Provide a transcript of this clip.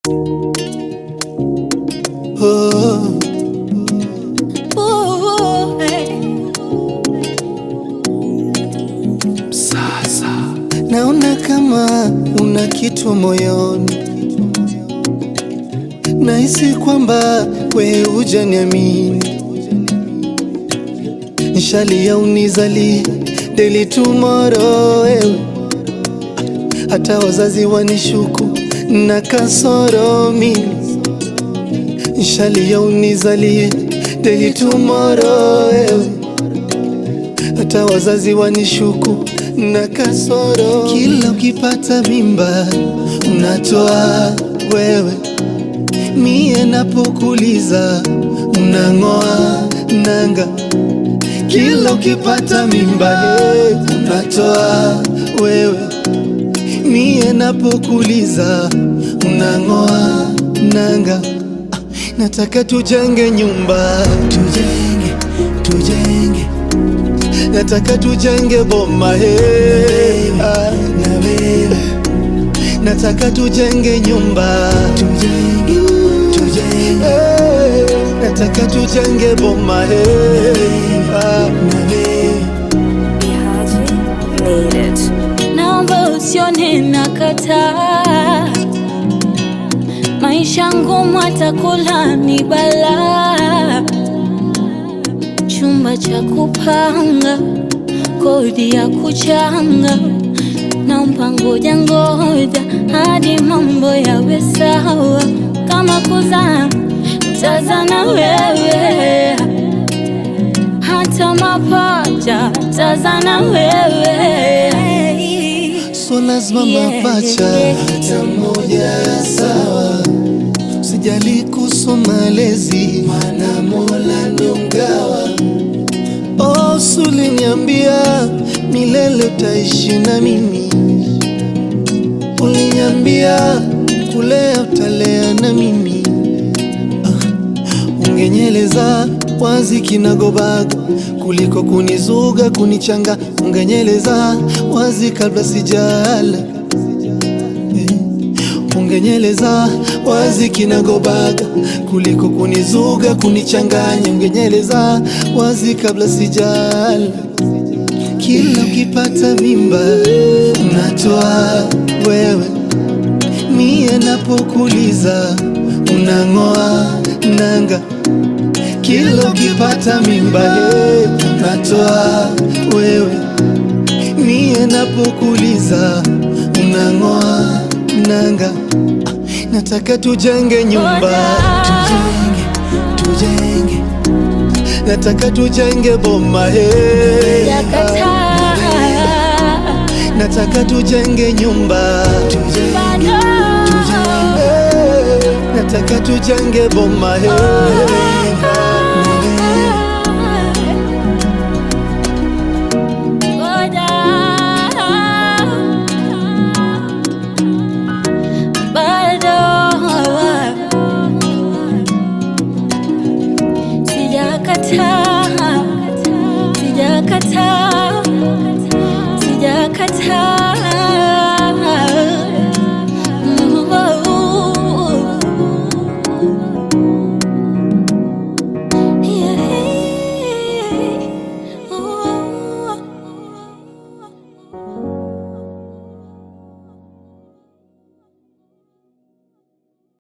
Oh, Ooh, hey. sasa naona kama una kitu moyoni, nahisi kwamba we hujaniamini, nishalia unizali deli tomorrow wewe, hata wazazi wanishuku na kasoro mimi nishalia unizalie deli tomorrow wewe hata wazazi wanishuku na kasoro. Kila ukipata mimba unatoa wewe, mie napokuliza unang'oa nanga. Kila ukipata mimba hey, unatoa wewe, mie napokuliza unang'oa nanga. Ah, Nataka tujenge nyumba, tujenge, tujenge nataka tujenge boma he, ah, na wewe nataka tujenge nyumba tujenge, tujenge. Hey, nataka tujenge boma he, ah, na wewe Ihaji made it. Naomba usione nakataa, maisha ngumu, atakula ni balaa, chumba cha kupanga, kodi ya kuchanga, naomba ngoja ngoja hadi mambo yawe sawa, kama kuzaa tazana wewe hata mapacha tazana wewe so lazima Yeah. mapacha hata moja sawa, sijali kuhusu malezi, maana Mola ndo mgawa. Oh, suliniambia milele utaishi na mimi, uliniambia kulea utalea na mimi ungenyeleza wazi kinagobaga kuliko kunizuga kunichanga, ungenyeleza wazi kabla sijala Eh, ungenyeleza wazi kinagobaga kuliko kunizuga kunichanganya, ungenyeleza wazi kabla sijala. Kila ukipata mimba unatoa wewe, mie napokuliza unang'oa nanga. Kila ukipata mimba hey, unatoa wewe, mie napokuliza unang'oa nanga. Ah, Nataka tujenge nyumba, tujenge, tujenge, nataka tujenge boma hey, yakataa nataka tujenge nyumba, tujenge, bado hey, nataka tujenge boma hey. Ngoja. Bado sijakataa